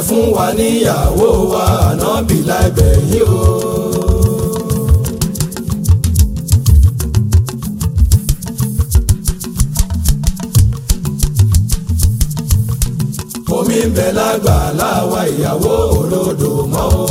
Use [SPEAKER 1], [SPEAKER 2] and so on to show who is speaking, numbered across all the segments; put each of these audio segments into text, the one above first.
[SPEAKER 1] fún wa níyàwó wa ànábì láìbẹ̀ yìí o. omi ń bẹ lágbàlá wa ìyàwó olódò mọ́ o.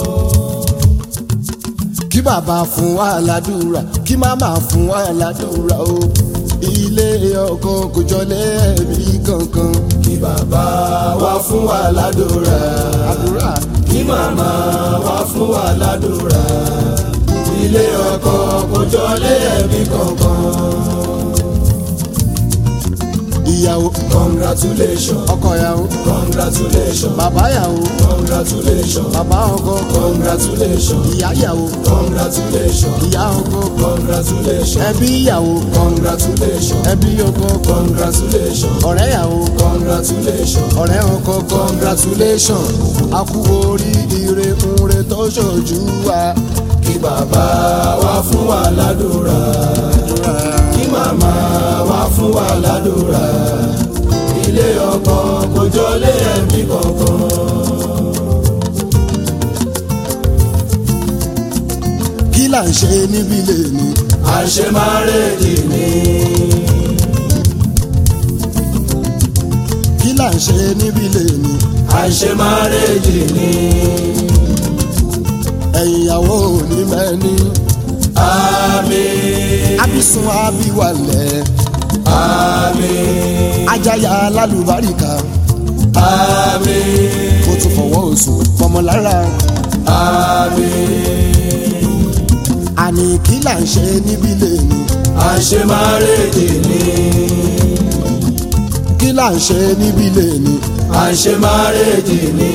[SPEAKER 2] kí bàbá fún wa ládùúrà kí màmá fún wa ládùúrà o ilé ọkọ kò jọlé ẹbí kankan
[SPEAKER 1] kí bàbá wa fún wa ládùúrà
[SPEAKER 2] àdúrà
[SPEAKER 1] kí màmá wa fún wa ládùúrà ilé ọkọ kò jọlé ẹbí kankan.
[SPEAKER 2] ìyàwó
[SPEAKER 1] congratulations
[SPEAKER 2] ọkọ ìyàwó
[SPEAKER 1] congratulations
[SPEAKER 2] bàbá ìyàwó
[SPEAKER 1] congratulations
[SPEAKER 2] bàbá ọkọ
[SPEAKER 1] congratulations
[SPEAKER 2] ìyá ìyàwó
[SPEAKER 1] congratulations
[SPEAKER 2] ìyá ọkọ
[SPEAKER 1] congratulations
[SPEAKER 2] ẹbí ìyàwó
[SPEAKER 1] congratulations
[SPEAKER 2] ẹbí ọkọ
[SPEAKER 1] congratulations
[SPEAKER 2] ọ̀rẹ́ ìyàwó
[SPEAKER 1] congratulations
[SPEAKER 2] ọ̀rẹ́ ọkọ congratulation a kú oríire ire tó ṣojú wa.
[SPEAKER 1] kí bàbá wa fún wa ládùúrà kí màmá wa fún wa ládùúrà ilé ọkọ kò jọlé ẹbí kankan.
[SPEAKER 2] kí là ń ṣe níbí lè ní.
[SPEAKER 1] àṣemárèdì ni
[SPEAKER 2] kí là ń ṣe níbí lè ní.
[SPEAKER 1] àṣemárèdì ni
[SPEAKER 2] ẹ̀yin ìyàwó ní mẹ́ni.
[SPEAKER 1] àmín
[SPEAKER 2] abisun abiwalẹ̀
[SPEAKER 1] àmín
[SPEAKER 2] ajaya alálùbáríkà
[SPEAKER 1] àmín
[SPEAKER 2] ó tún fọwọ́ oṣù fọmọlára.
[SPEAKER 1] àmín
[SPEAKER 2] àní kí là ń ṣe níbí lè ní.
[SPEAKER 1] àṣemárèdì ni
[SPEAKER 2] kí là ń ṣe níbí lè ní.
[SPEAKER 1] àṣemárèdì ni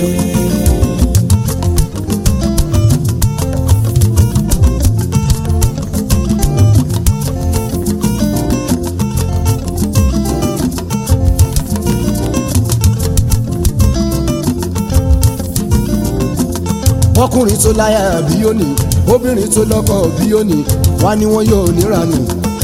[SPEAKER 2] ọkùnrin tó láyà bí ó ní obìnrin tó lọ́kọ bí ó ní wá ní wọn yóò níranù.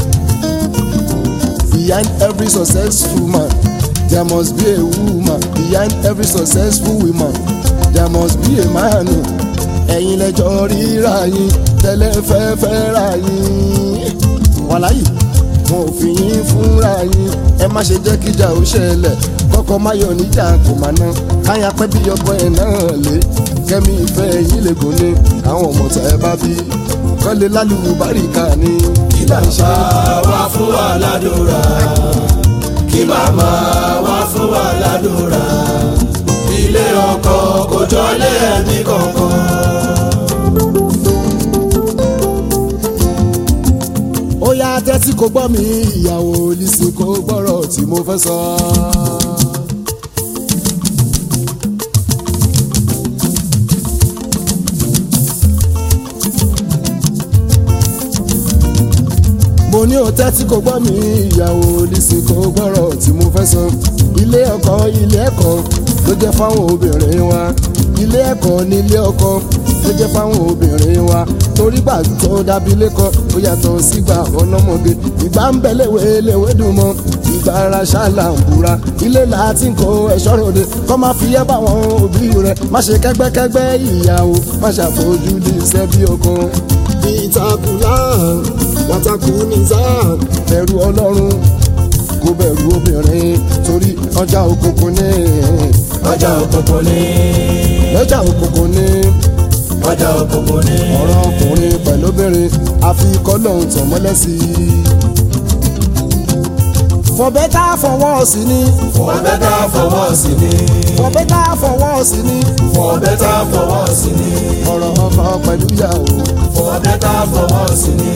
[SPEAKER 2] behind every successful man there must be a woman behind every successful woman there must be a man. ẹ̀yin lẹ́jọ́ ríra yín tẹ́lẹ̀ fẹ́ fẹ́ ra yín. wàláyì mo fi yín fúnra yín ẹ má ṣe jẹ́ kíjà ó ṣẹlẹ̀ kọ́kọ́ má yọ níjà kò má ná káyà pẹ́ bí ọkọ ẹ̀ náà lé kẹ́mi ìfẹ́ yín lè gùn ní àwọn ọmọ tẹ́ ẹ bá bí kọ́lé lálùú báríkà ní kí là ń ṣe.
[SPEAKER 1] bàbá wa fún wa ládùúrà kí màmá wa fún wa ládùúrà ilé ọkọ kò jọlé ẹbí kankan.
[SPEAKER 2] ó yá tẹ́tí kò gbọ́ mi ìyàwó lísìn kò gbọ́rọ̀ tí mo fẹ́ sọ. mo ní o tẹ́tí kò gbọ́ mi ìyàwó lísìn kò gbọ́rọ̀ tí mo fẹ́ sọ. ilé ọkọ ilé ẹ̀kọ́ ló jẹ́ fáwọn obìnrin wa ilé ẹ̀kọ́ ní ilé ọkọ ló jẹ́ fáwọn obìnrin wa torí gbà tó dàbí lẹ́kọ̀ọ́ ó yàtọ̀ sígbà ọlọ́mọge ìgbà ń bẹ léwe léwe dùn mọ́ ìgbà ara ṣáàlà ń búra ilé láti ń kó ẹ̀ṣọ́ ròde kọ́ máa fi ẹ́ bá wọn òbí rẹ̀ má ṣe kẹ́gbẹ́kẹ́gbẹ́ ìyàwó má ṣàfojú di iṣẹ́ bí ọkàn. ìtakùlá wàtàkù nìza bẹ̀rù ọlọ́run kò bẹ̀rù obìnrin torí ọjà òkùnkùn ní
[SPEAKER 1] ọjà òkùnkùn ni
[SPEAKER 2] ọjà òkùnkùn ní
[SPEAKER 1] ọjà òkùnkùn ni
[SPEAKER 2] ọ̀rọ̀ ọkùnrin pẹ̀lú obìnrin àfi kọ́lọ́hún tàn mọ́lẹ̀ sí i. for better for worse ni
[SPEAKER 1] for better for worse ni
[SPEAKER 2] for better for worse ni
[SPEAKER 1] for better for worse ni
[SPEAKER 2] ọ̀rọ̀ ọkọ pẹ̀lú ìyàwó.
[SPEAKER 1] for better for worse ni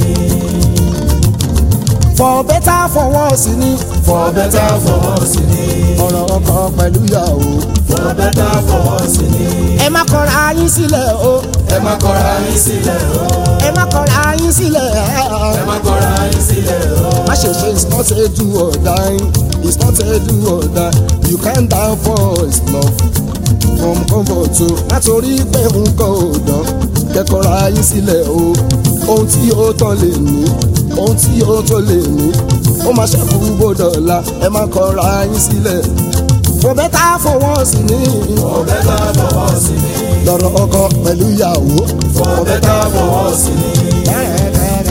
[SPEAKER 2] for better for worse ni
[SPEAKER 1] for better for worse ni
[SPEAKER 2] ọ̀rọ̀ ọkọ pẹ̀lú ìyàwó.
[SPEAKER 1] for better for worse ni
[SPEAKER 2] ẹ má kọra yín sílẹ̀ o
[SPEAKER 1] ẹ má kọra yín sílẹ̀ o
[SPEAKER 2] ẹ má kọra yín sílẹ̀
[SPEAKER 1] ẹ má kọra yín sílẹ̀ o.
[SPEAKER 2] má ṣe ṣe it's not a do or die it's not a do or die you can't die for his love from comfort o látòrí pé nǹkan ò dán kẹkọrọ ayé sílẹ̀ o ohun tí ó tán lè ní ohun tí ó tó lè ní ó máa ṣẹ́kù gbọ́dọ̀ la ẹ má kọra ayé sílẹ̀ kò bẹ́tà fọwọ́ sí ni
[SPEAKER 1] for better for worse ni
[SPEAKER 2] lọ́rọ̀ ọkọ pẹ̀lú ìyàwó
[SPEAKER 1] for better for worse ni.
[SPEAKER 2] kẹ́rẹ́kẹ́rẹ́